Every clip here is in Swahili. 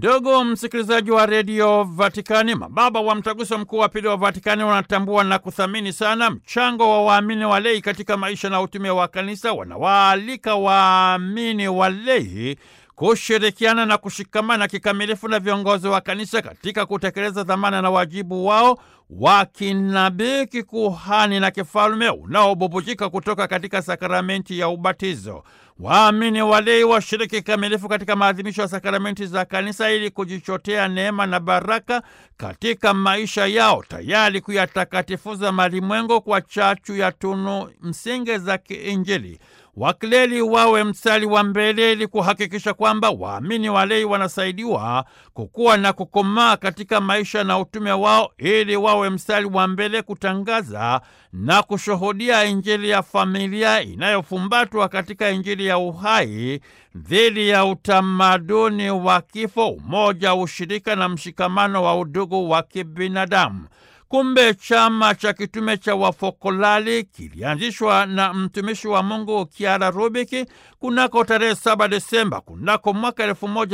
Ndugu msikilizaji wa redio Vatikani, mababa wa mtaguso mkuu wa pili wa Vatikani wanatambua na kuthamini sana mchango wa waamini walei katika maisha na utume wa kanisa. Wanawaalika waamini walei kushirikiana na kushikamana kikamilifu na viongozi wa kanisa katika kutekeleza dhamana na wajibu wao wa kinabii, kikuhani na kifalme unaobubujika kutoka katika sakramenti ya ubatizo. Waamini walei washiriki kikamilifu katika maadhimisho ya sakramenti za kanisa ili kujichotea neema na baraka katika maisha yao, tayari kuyatakatifuza malimwengo kwa chachu ya tunu msingi za kiinjili. Wakileli wawe mstari wa mbele ili kuhakikisha kwamba waamini walei wanasaidiwa kukua na kukomaa katika maisha na utume wao, ili wawe mstari wa mbele kutangaza na kushuhudia Injili ya familia inayofumbatwa katika Injili ya uhai dhidi ya utamaduni wa kifo, umoja, ushirika na mshikamano wa udugu wa kibinadamu. Kumbe chama cha kitume cha Wafokolali kilianzishwa na mtumishi wa Mungu Kiara Rubiki kunako tarehe 7 Desemba kunako mwaka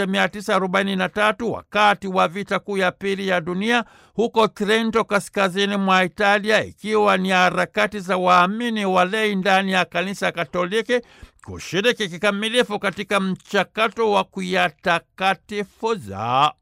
1943 wakati wa vita kuu ya pili ya dunia huko Trento, kaskazini mwa Italia, ikiwa ni harakati za waamini walei ndani ya kanisa Katoliki kushiriki kikamilifu katika mchakato wa kuyatakatifuza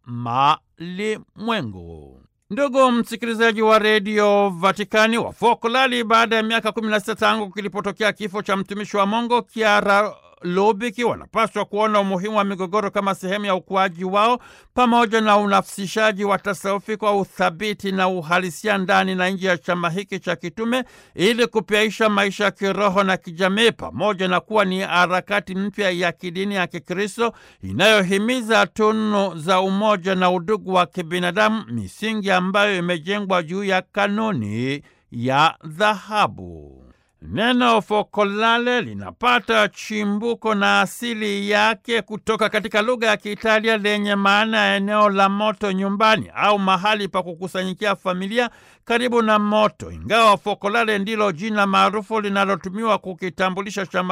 malimwengu. Ndugu msikilizaji wa redio Vatikani, Wafokolali baada ya miaka 16 tangu kilipotokea kifo cha mtumishi wa Mungu Kiara Lubiki wanapaswa kuona umuhimu wa migogoro kama sehemu ya ukuaji wao pamoja na unafsishaji wa tasawufi kwa uthabiti na uhalisia ndani na nje ya chama hiki cha kitume ili kupyaisha maisha ya kiroho na kijamii pamoja na kuwa ni harakati mpya ya kidini ya Kikristo inayohimiza tunu za umoja na udugu wa kibinadamu, misingi ambayo imejengwa juu ya kanuni ya dhahabu. Neno fokolale linapata chimbuko na asili yake kutoka katika lugha ya Kiitalia lenye maana ya eneo la moto nyumbani au mahali pa kukusanyikia familia karibu na moto, ingawa fokolale ndilo jina maarufu linalotumiwa kukitambulisha chama